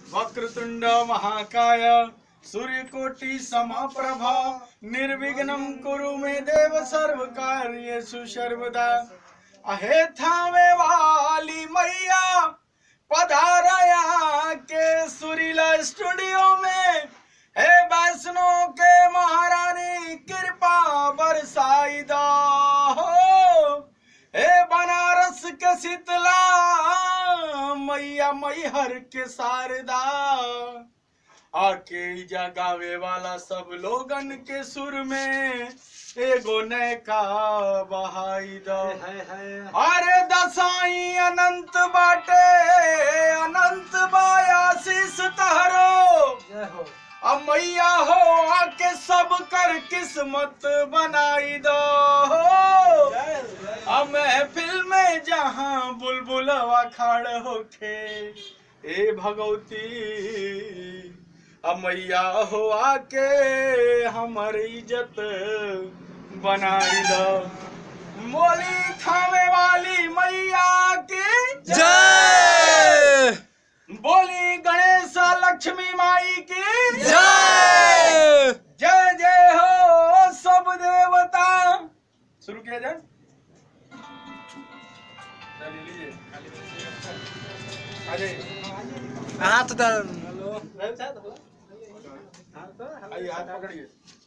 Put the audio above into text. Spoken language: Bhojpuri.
वक्रतुंड महाकाय सूर्यकोटि समप्रभा निर्विघ्नं कुरु मे देव सर्व कार्येषु सर्वदा अहे थावे वाली मैया पधारया के सुरीला स्टूडियो में हे वैष्णो के महारानी कृपा बरसाई दा हो हे बनारस के शीतला मैया मैहर के शारदा आके जगावे वाला सब लोगन के सुर में एगो नैका बहाई दा अरे दसाई अनंत बाटे अनंत बायाशीष तहरो अब मैया हो आके सब कर किस्मत बनाई दो अब महफिल में जहाँ बुलबुल अखाड़ होखे ए भगवती अब मैया हो आके हमर इज्जत बनाई दो मोली थामे वाली मैया की जय बोली गणेश लक्ष्मी माई की जय जय जय हो सब देवता शुरू किया जाए चलिए लीजिए अजय हाथ दर आइए हाथ पकड़िए